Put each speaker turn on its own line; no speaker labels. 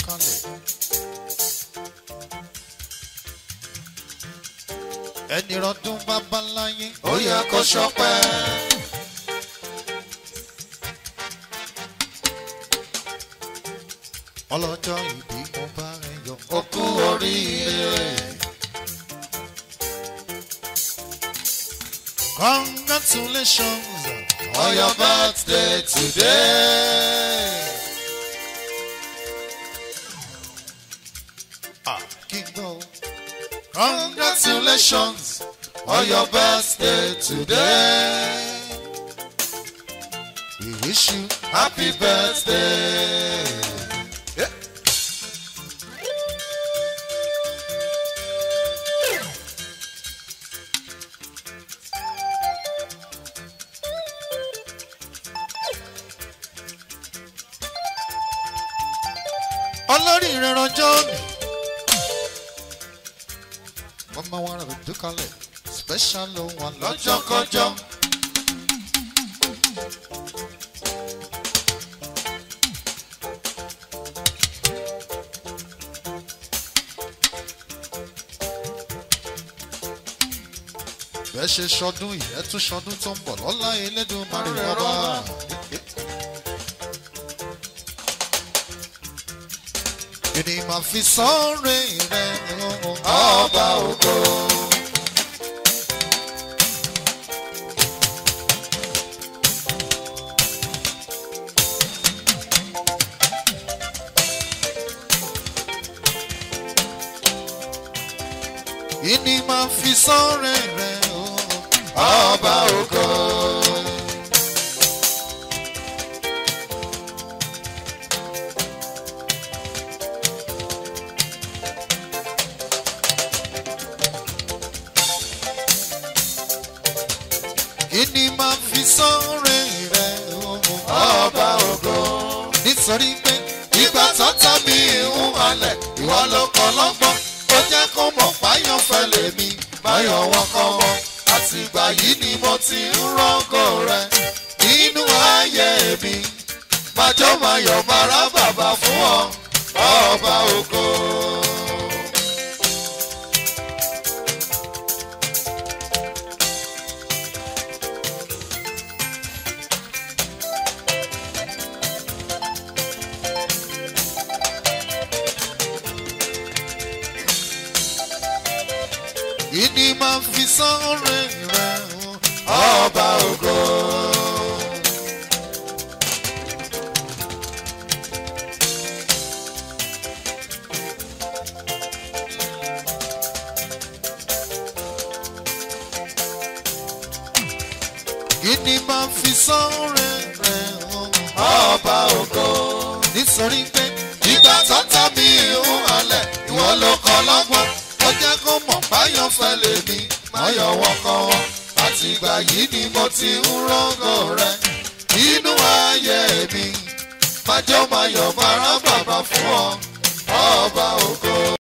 kalẹ̀. ẹni rọdún babaláyé
ó yẹ kó ṣọpẹ́.
ọlọ́jọ́ ìbí mo bá rẹ yọ.
ó kú oríire.
congratulations
on your birthday today.
ah kí n gbọ́.
Congratulations on your birthday today.
we wish you
Happy birthday.
olórí ìrìnàjò mi. mama wa rẹ̀ dúkàlẹ̀ special ló wà
Lọ́jọ́kọjọ́.
bẹ́ẹ̀ ṣe ṣọdún yìí ẹ tún ṣọdún tó ń bọ̀ lọ́la elédùnmarè rọ́bà. Ìní máa fi sọ́ọ̀rẹ́ rẹ̀
Ọba ògo.
Ìní máa fi sọ́ọ̀rẹ́ rẹ̀
Ọba ògo.
Ìní máa fi sọ́ọ̀rẹ́ rẹ̀
Ọba ògo.
nítorí pé
Ìgbà tọ́tà mi ń halẹ̀, ìwọ ló kọ́ lọ́gbọ́n. Ó jẹ́ kó mọ̀ páyọ̀ fẹ́ lèmi, báyọ̀ wọn kọ́ wọn. Àtìgbà yìí ni mo ti ń rọ́gọ̀ rẹ̀ nínú ayé mi. Májọ́ máyọ̀ bára bàbá fún ọ, ọba ògo.
ìní máa fi sọ́ọ̀rẹ́ rẹ̀
Ọba ògo.
ìní máa fi sọ́ọ̀rẹ́ rẹ̀
Ọba ògo.
nítorí pé
Ìgbà tọ́tà mi ń halẹ̀, ìwọ ló kọ́ lọ́gbọ́n. Ó jẹ́ kó mọ̀ báyọ̀ fẹ́ lèmi, máyọ̀ wọn kọ́ wọn. Àtìgbà yìí ni mo ti ń rọ́gọ̀ rẹ̀ nínú ayé mi. Májọ́ máyọ̀ bára bàbá fún ọ, ọba ògo.